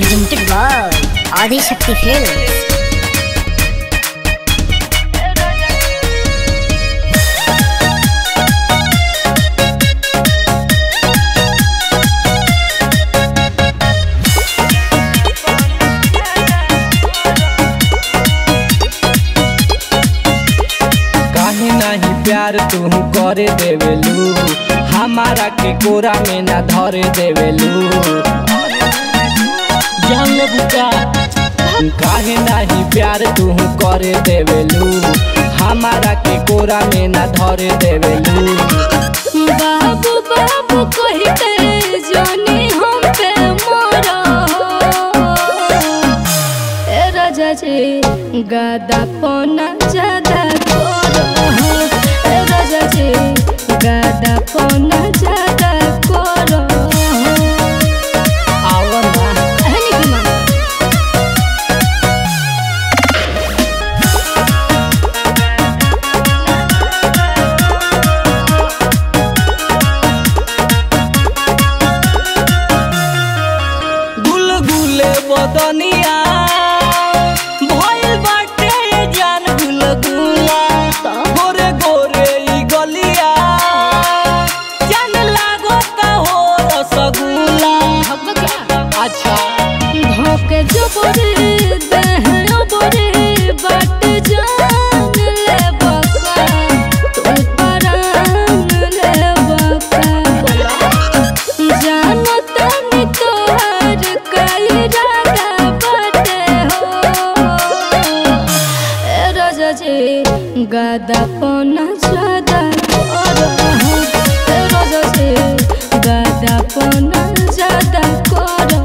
presented by Adi Shakti Films. काहे नहीं प्यार तू करे देवेलू हमारा के कोरा में ना धरे देवेलू जान ले बुका काहे नहीं प्यार तू करे देवेलू हमारा के कोरा में ना धरे देवेलू बाबू बाबू कही के जानी हम पे मोरा ए राजा जी गादा पोना ज्यादा करो ए राजा जी गादा पोना ज्यादा करो आवा ना कहनी की मामा गुलगुले बदनिया भइल बाटे जान गुलगुला गोरे गोरे ई गलिया जान लागता हो रसगुल्ला अच्छा धोके जो बोरे दहनो बोरे बाट जान ले बका तू परान ले बका जानो तनी तोहर कई रागा बाटे हो ए राजा जी गादा पोना ज्यादा करो ए राजा जी गादा पोना ज्यादा करो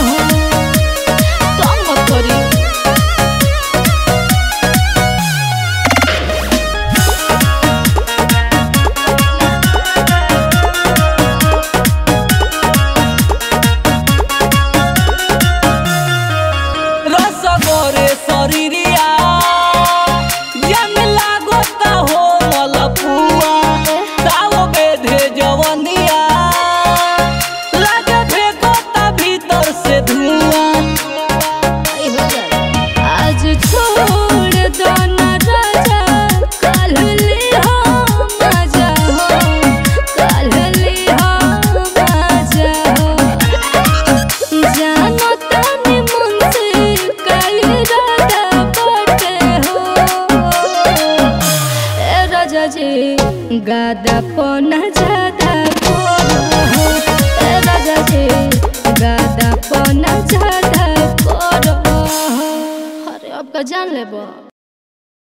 तंग मत करी रस गोरे शरीरिया जान लागता हो मलपुआ ताव बेधे जवनिया लागे फेंकता भीतर से धुआं आज छोड़ दो ना राजा कल ले हो मजा हो कल ले हो मजा हो जानो तनी मन से कई राधा बटे हो ए राजा जी गादा पोना ज्यादा करो ए राजा जी गादा पोना ज्यादा करो अरे अब का जान लेबो